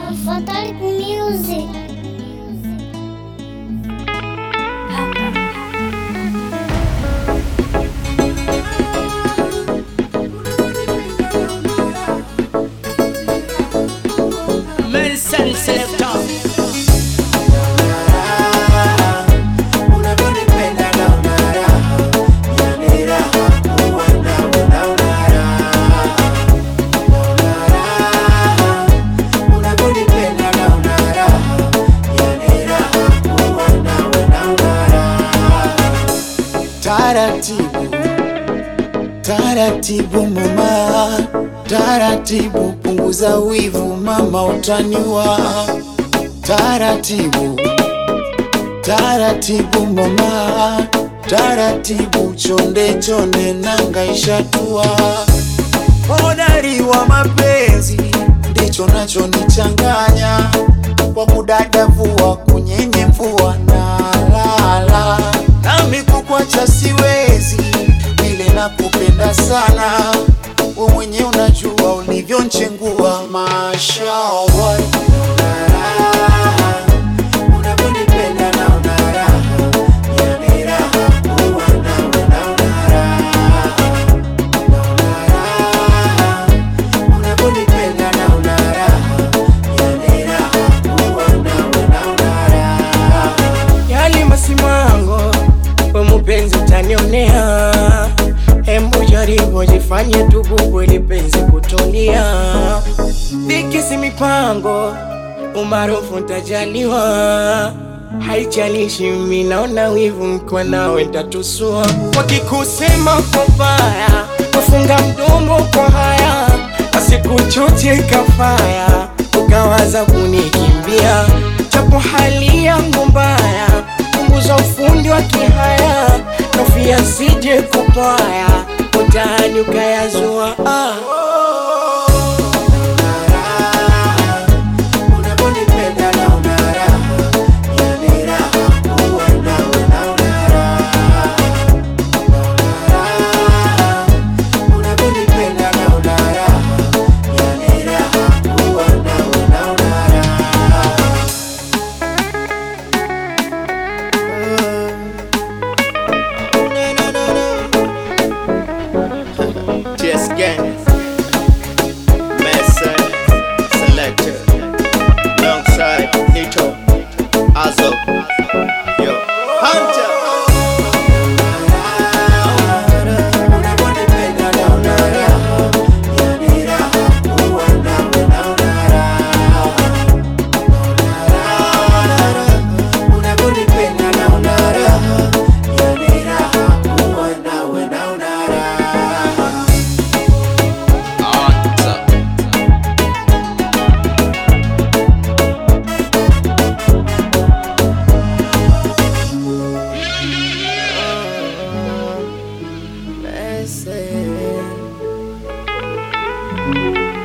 Fatal Music. Medicine Selector. Unavyonipenda na una raha, yani raha kuwa nawe na una raha. Una raha. Unavyonipenda na una raha, yani raha kuwa nawe na una raha. Taratibu, taratibu mama, taratibu punguza wivu mama, utaniwa taratibu taratibu mama, taratibu chonde chonde nanga ishatua. Hodari wa mapenzi ndicho nachonichanganya kwa kudadavua kunyenye mvua na lala nami kukwacha siwezi vile nakupenda sana we mwenye unajua ulivyonchengua mashallah unavyonipenda na una raha yani raha kuwa nawe na una raha Una raha. unavyonipenda na una raha yani raha kuwa nawe na una raha yali masimango we mupenzi utanionea hembu jaribu jifanye tububu ili penzi kutulia vikisi mipango umaarufu ntajaliwa haijalishi mi naona wivu mkiwa nawe ntatusua wakikusema kwa baya wafunga mdomo kwa haya asikuchoche kafaya ukawaza kunikimbia japo hali yangu mbaya punguza ufundi wa kihaya nofia sije kupaya utani ukayazua ah. unavyonipenda na una raha yani raha kuwa nawe na una raha Una raha. unavyonipenda na una raha yani raha kuwa nawe na una raha Just gang. Messer, selector. Alongside Nito, Azo, yo, Hunter. unavyonipenda na una raha yani raha kuwa nawe na una raha Una raha. unavyonipenda na una raha yani raha kuwa nawe na una raha Hunter. Messi.